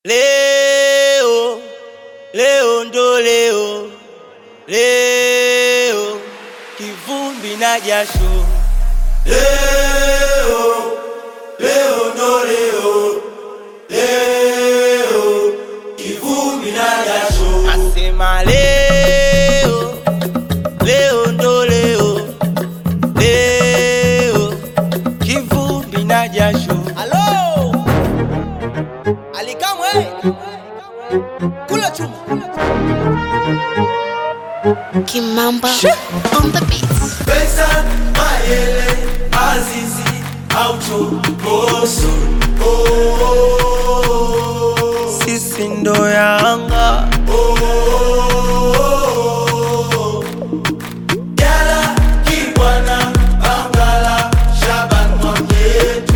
Leo, leo ndo leo, leo kivumbi na jasho. Leo, leo ndo leo, leo kivumbi na jasho. Nasema leo, leo ndo leo, leo kivumbi na jasho. Halo Alikamwe kula chuma Kimamba on the beats. Pesa, Mayele, Azizi, Aucho, Boso. Oh, sisi ndo Yanga. Oh, Jala, Kibwana, Bangala, Shaban Mwamyetu.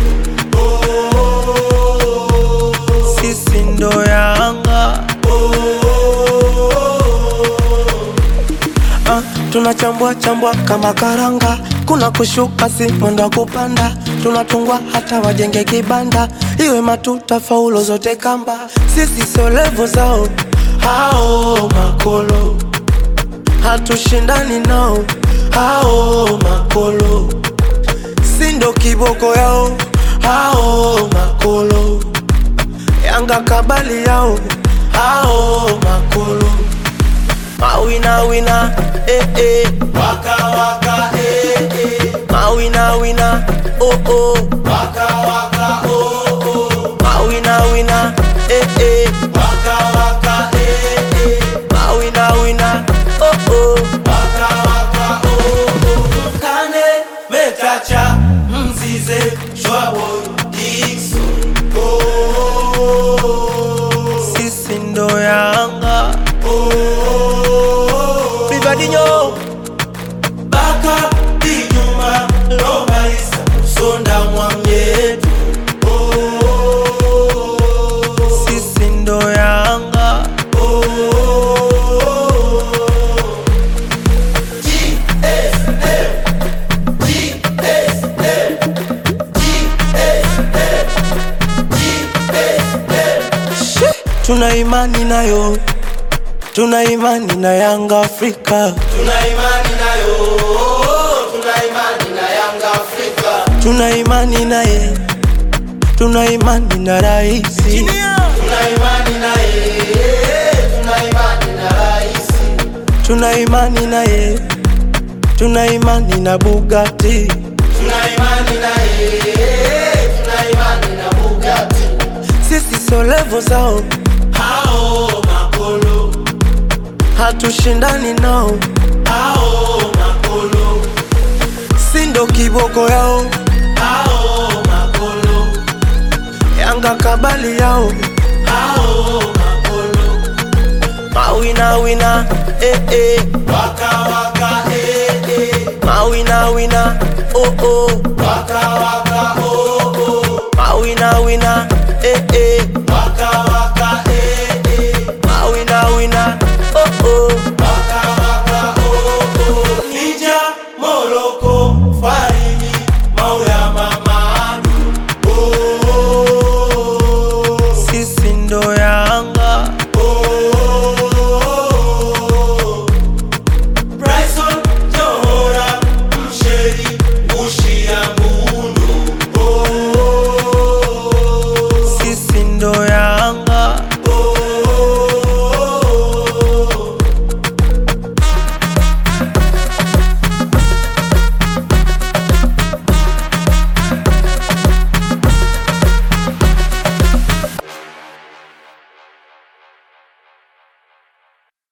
Oh, sisi ndo Yanga. Ah, tunachambua chambua kama karanga, kuna kushuka si mwendo wa kupanda, tunatungwa hata wajenge kibanda, iwe matuta faulo zote kamba, sisi sio levo zao hao makolo, hatushindani nao hao makolo, si ndo kiboko yao hao makolo, Yanga kabali yao hao makolo Mawina wina, eh eh. Waka waka eh eh. Mawina wina, oh oh. Waka waka oh oh. Mawina wina, eh eh. Waka waka eh eh. Mawina wina, oh oh. Waka waka oh oh. Kane Metacha Mzize Shwabo Dixon oh. Sisi ndo Yanga oh. Rivadinho, Baka Dijuma Loma Isa Sonda Mwamyetu oh. Sisi ndo Yanga oh. tuna imani nayo, tuna imani na Yanga Afrika, Tuna imani nayo, tuna imani na Yanga Afrika. tuna imani naye, tuna imani na raisi, Tuna imani naye, tuna imani na rais. tuna imani naye, tuna imani na Bugatti. Tuna imani naye, tuna imani na Bugatti. Sisi sio levo zao, Hao makolo, hatushindani nao, hao makolo, si ndo kiboko yao, hao makolo, Yanga kabali yao, hao makolo. mawina wina, eh eh. Waka waka eh eh, Mawina wina, oh oh. waka waka oh oh, Mawina wina, eh eh. waka